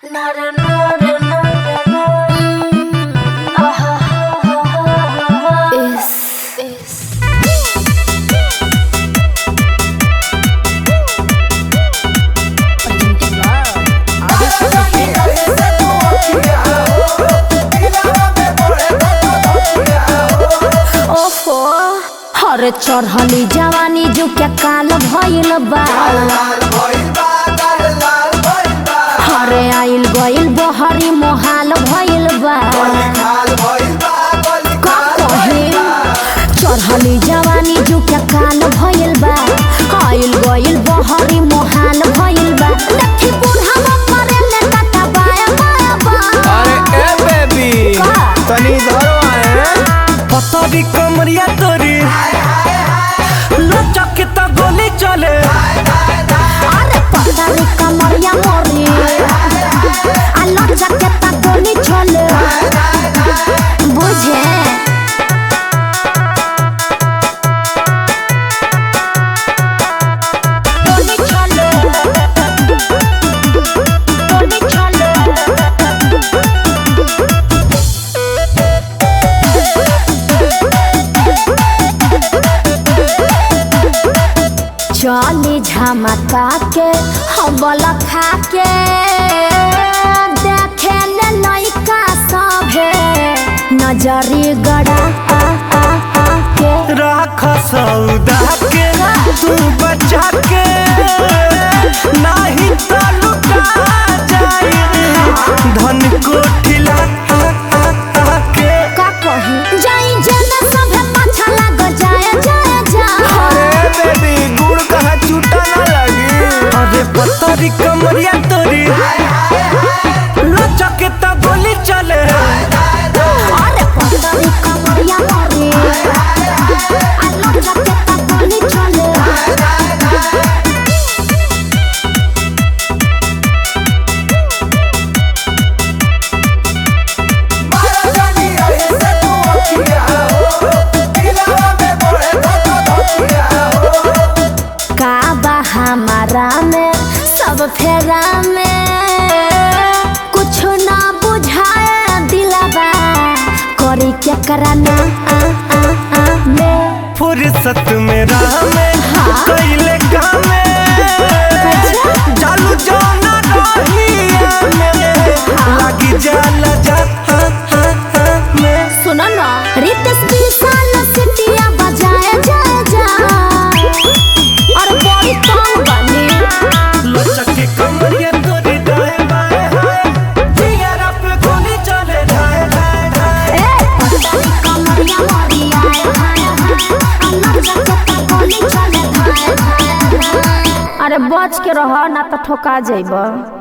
ओफो हर चढ़ली जवानी जो क्या काल भइल बा हरे आइल गइल बहरी मोहाल भइल बा का कहे चढ़ली जवानी जो क्या काल भइल बा आइल गइल बहरी मोहाल भइल बा लट्ठी बुढ़ावा मरे ले टाटा बाया बाया बा अरे ए बेबी का? तनी इधर आए पतरी कमरिया तोरी लचक के तो गोली चले अरे पतारी कमरिया मोरी आलो जकेता गोली चले बुझे गोली चले गोली चले चली झमका के हबल खा के देखे ले लइका सभे नजरी गड़ा आ आ आ के राख सौदा के तू बचा के नहीं तो लुटा जाए धन को ठिला के का कही जाई जेना सभे पाछा लाग जाए जाए जाए अरे बेबी गुड़ कहाँ छूटा ना लगी अरे पतरी कमरिया तोरी लचक के तो गोली चले अरे पतरी कमरिया मोरी आलो जकेता गोली चले का बा हमारा में सब फेरा में कुछ ना बुझाए दिलबा करी क्या कराना आ आ आ में फुर्सत में राह में हाँ। कैले काम में चालू जाना रहिया में लगी जाला जा हाँ, हाँ, हाँ में सुनो ना रितेश विशाल सिटिया बजाए जा जा और बड़ी तंग बनी लचक के कमरिया तोरी दाएं बाएं हाय जिगर पे गोली चले जाए जाए जाए ए पतली कमरिया मोरी आए हाय हाय अल्लाह जकता गोली चले हाय हाय हाय। अरे बच के रह ना तो ठोका जाइब